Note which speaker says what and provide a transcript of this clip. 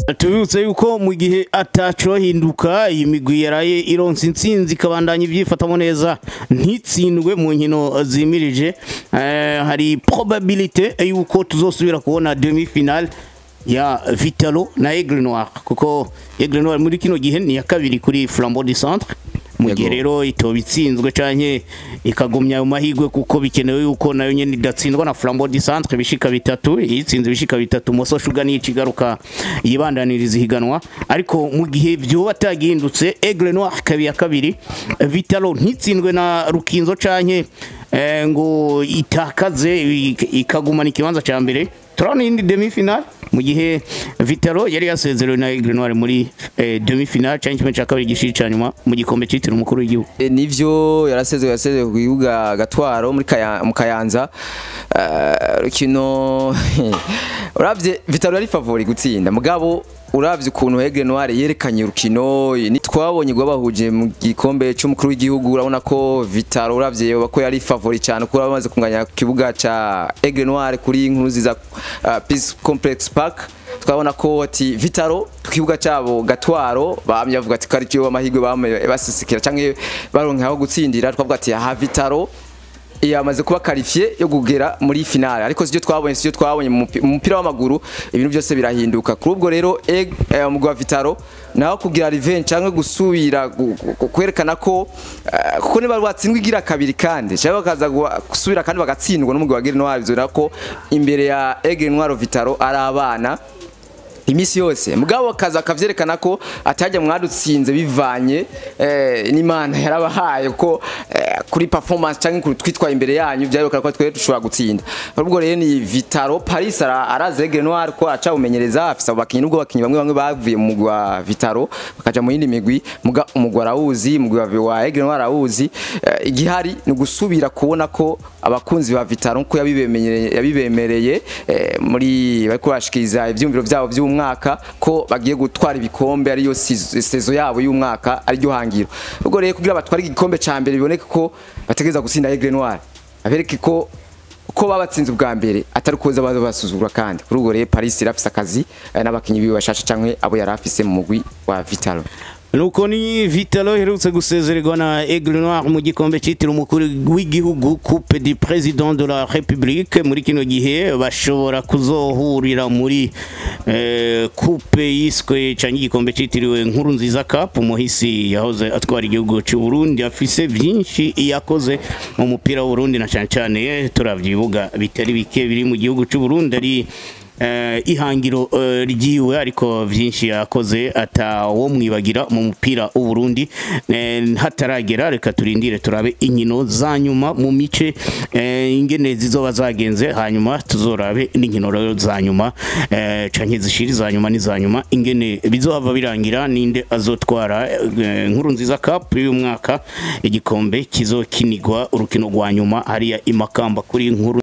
Speaker 1: tubibutse yuko mu gihe atacohinduka iyi migwi yaraye ironse intsinzi ikabandanya ibyifatamo neza ntitsindwe mu nkino zimirije eh, hari probabilite yuko tuzosubira kubona demi finale ya Vitalo na Aigle Noir kuko Aigle Noir muri kino gihe ni ya kabiri kuri Flambeau du Centre mu gihe
Speaker 2: Yego.
Speaker 1: rero itoba itsinzwe canke ikagumya ayo mahigwe kuko bikenewe yuko nayo nyene idatsindwa na Flambeau du Centre bishika bitatu yitsinze bishika bitatu Moso Sugar niyo ikigaruka yibandaniriza ihiganwa ariko mu gihe vyoba atagihindutse Aigle Noir kabi ya kabiri Vitalo ntitsindwe na Rukinzo canke eh, ngo itakaze ik- ikagumana ikibanza ca mbere turabona iyindi demi finale mu gihe Vitalo yari yasezerewe na Aigle Noir muri eh, demi finale canke kimwe ca kabiri gishiri ca nyuma mu gikombe citiriwe umukuru w'igihugu
Speaker 2: E, nivyo yarasezwe yasezwe ku kibuga gatwaro muri Kaya- mu Kayanza Eh, rukino uravye Vitalo yari favori gutsinda mugabo uravye ukuntu Aigle Noir yerekanye urukino ni twabonye rwabahuje mu gikombe c'umukuru w'igihugu urabona ko Vitalo uravye yoba ko yari favori cyane kuko bamaze kunganya ku kibuga ca Aigle Noir kuri inkuru ziza uh, Peace Complex Park twabona ko ati Vitaro ku kibuga cyabo gatwaro bamye bavuga ati kari cyo amahirwe bamaye basisikira canke baronka aho gutsindira twavuga ati aha Vitaro yamaze kuba qualifié yo kugera muri finale ariko sivyo twabonye sivyo twabonye mu mupi- mu mupira w'amaguru ibintu byose birahinduka kuri ubwo rero Eg- eh, umugwi wa Vitaro naho kugira revenge canke gusubira gu- gu- kwerekana ko eh, kuko niba watsindwa igira kabiri kandi cyangwa bakaza gua- gusubira kandi bagatsindwa n'umugwi wa Gire Noir bizora ko imbere ya Aigle Noir Vitaro ari abana imisi yose mugabo akaza akavyerekana ko atajya mwadutsinze bivanye eh, n'imana yarabahaye ko eh, kuri performance canke kuri twitwa imbere yanyu byarekana ko twere dushobora gutsinda ubwo rero ni Vitaro Paris ara- araze Aigle Noir ko aca umenyereza afisa abakinyi nubwo abakinyi bamwe bamwe bavuye mu mugwi wa Vitaro bakaja mu yindi migwi muga umugwi arawuzi umugwi wa- wa Aigle Noir arawuzi eh, igihari ni gusubira kubona ko abakunzi ba Vitaro nko yabibemereye yabibemereye eh, muri bariko bashikiriza ivyumviro vyabo vy'umwaka ko bagiye gutwara ibikombe ariyo sizo- sezo yabo y'umwaka ariryo hangiro ubwo rero kugira batware igikombe ca mbere biboneke ko bategereza gutsinda Aigle Noir abereke ko ko babatsinze ubwa mbere atari kuza baza basuzugura kandi kuri ubwo rero Paris irafise akazi eh, n'abakinyi biwe bashasha canke abo yari afise mu mugwi wa Vitalo
Speaker 1: nuko ni Vitalo iherutse gusezererwa na Aigle Noir mu gikombe citiriwe umukuru w'igihugu Coupe du Président de la République muri kino gihe bashobora kuzohurira muri eh, coupe yiswe canke igikombe citiriwe nkuru nziza Cup umuhisi yahoze atwara igihugu cy'u Burundi afise vyinshi yakoze mu mupira w'u Burundi na cane cane turavyibuga bitari bike biri mu gihugu cy'u Burundi ari eh, ihangiro eh, ryiwe ariko vyinshi yakoze atawo mwibagira mu mupira w'u Burundi Eh, hataragera reka turindire turabe inkino za nyuma mu mice eh, ingene zizoba zagenze hanyuma tuzorabe n'inkino rero za nyuma eh, canke zishiri za nyuma n'iza nyuma ingene bizohava birangira ninde azotwara eh, nkuru nziza cup y'uyu mwaka igikombe kizokinigwa urukino rwa nyuma hariya imakamba kuri nkuru